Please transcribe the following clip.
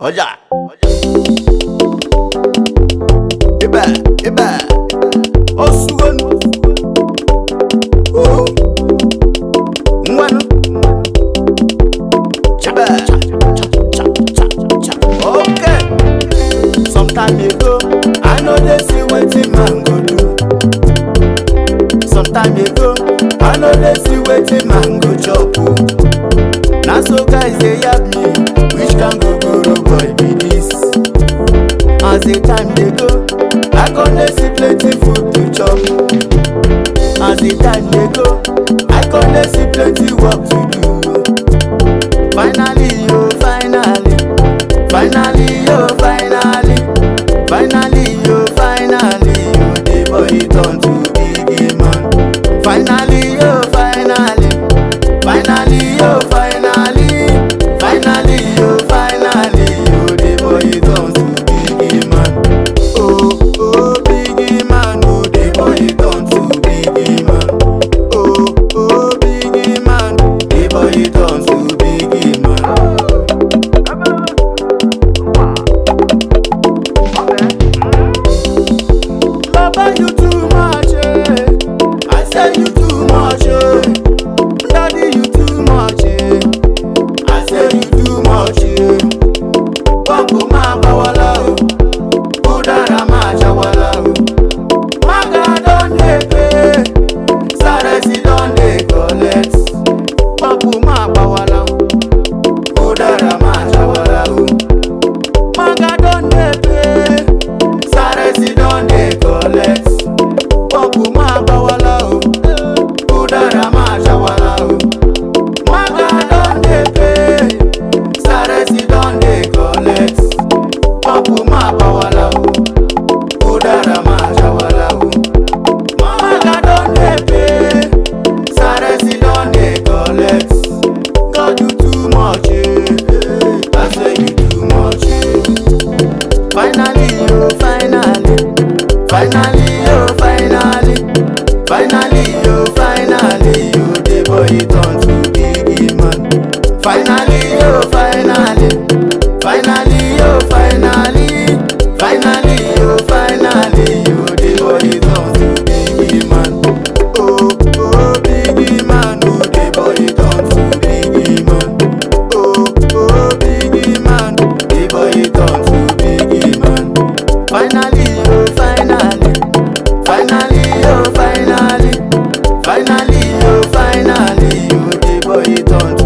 ọjà. ibẹ̀ ibẹ̀ ó sugonu. Uhu. ngwanu. chabẹ. okay. sometime ago i no dey see wetin man go do. sometime ago i no dey see wetin man go chop o. na so guys dey yab me which kind gogoro boy be this. as the time dey go i con dey see plenty food to chop. as the time dey go i con dey see plenty work to do. finally yo finally finally yo finally finally yo finally yo the boy turn to big man. finally yo finally finally yo finally finally yo finally yo the boy turn to big man. oh oh big man oh the boy turn to big man. oh oh big man the boy turn to big man. Baba, you too much, eh. I say you too much, eh. Daddy, you too much, eh. I say you too much, eh. Papu ma bawala o, Udara ma jawala o. Maga don dey pay, Saresi don dey collect. Papu ma bawala o, Udara ma jawala o. Maga don dey pay. Saresi don dey collect. Pọ́pù máa bá wa lá o. Kúdàrá máa ṣá wa lá o. Maga don dey pay. Saresi don dey collect. Pọ́pù máa bá wa lá o. Kúdàrá máa ṣá wa lá o. Maga don dey pay. Saresi don dey collect. God do too much, eh. I say you too much, eh. Finally, oh, finally, finally, oh, finally, finally, oh, finally, oh, the boy turn to big man. Finally, oh, finally, finally, oh, finally, finally, oh, finally, oh, the boy turn to big man. Oh, oh, big man, oh, the boy turn to big man. Oh, oh, big man, the boy turn to big man. Finally, oh, finally, finally, oh, finally, finally, oh, finally, oh, the boy turn